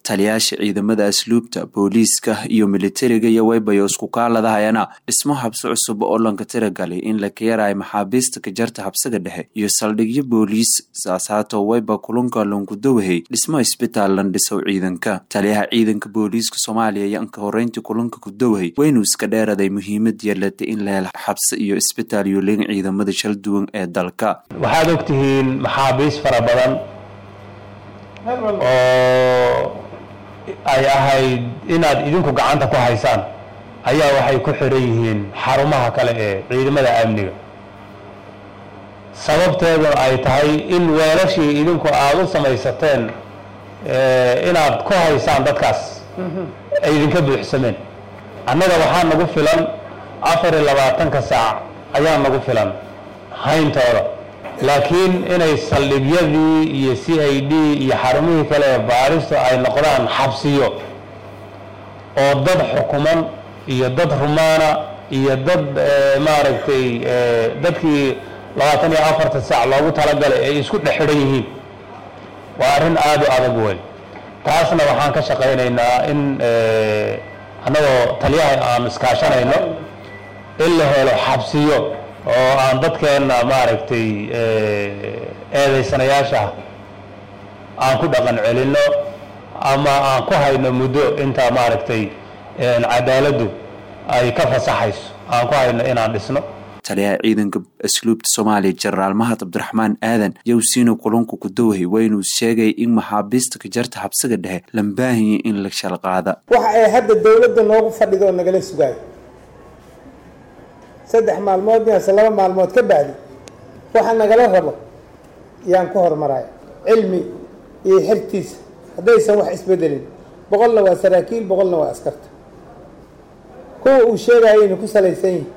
taliyaasha ciidamada asluubta booliiska iyo militariga iyo waybayo isku kaaladahayana dhismo habsi cusub oo lanka tiragalay in la kayarayo maxaabiista kajarta habsiga dhexe iyo saldhigyo booliis saasaato wayba kulunka longudawahay dhismo isbitaal lan dhisow ciidanka taliyaha ciidanka booliiska soomaaliya iyo anka horeyntii kulunka kudawahay waynu iska dheeraday muhiimad yeelatay in la helo xabsi iyo isbitaal yoolin ciidamada shal duwan ee dalka waxaad ogtihiin maxaabiis fara badan oo ay ahayd inaad idinku gacanta ku haysaan ayaa waxay ku xiran yihiin xarumaha kale ee ciidamada amniga sababteedu ay tahay in weelashii idinku aada u samaysateen inaad ku haysaan dadkaas ay idinka buuxsameen annaga waxaa nagu filan afar iyo labaatanka saac ayaa nagu filan hayntooda laakiin inay saldhigyadii iyo c i d iyo xarumihii kale ee baaristu ay noqdaan xabsiyo oo dad xukuman iyo dad rumaana iyo dad maaragtay dadkii labaatan iyo afartan saac loogu talagalay ay isku dhex xidhan yihiin waa arrin aada u adag weyn taasna waxaan ka shaqaynaynaa in annagoo taliyaha aan iskaashanayno in la helo xabsiyo oo aan dadkeenna maaragtay eedaysanayaasha aan ku dhaqan celinno ama aan ku hayno muddo inta maaragtay cadaaladdu ay ka fasaxayso aan ku hayno inaan dhisno taliyaha ciidanka asluubta soomaaliya jenaraal mahad cabdiraxmaan aadan yowsiino kulunka kudawahay waynuu sheegay in maxaabiista kajarta habsiga dhexe lambaahiya in la shalqaada waxa ay hadda dowladda noogu fadhido oo nagala sugaayo saddex maalmood miase laba maalmood ka bacdi waxa nagala rabo yaan ku horumaraya cilmi iyo xertiisa haddaysan wax isbedelin boqolna waa saraakiil boqolna waa askarta kuwa uu sheegayayna ku salaysan yihin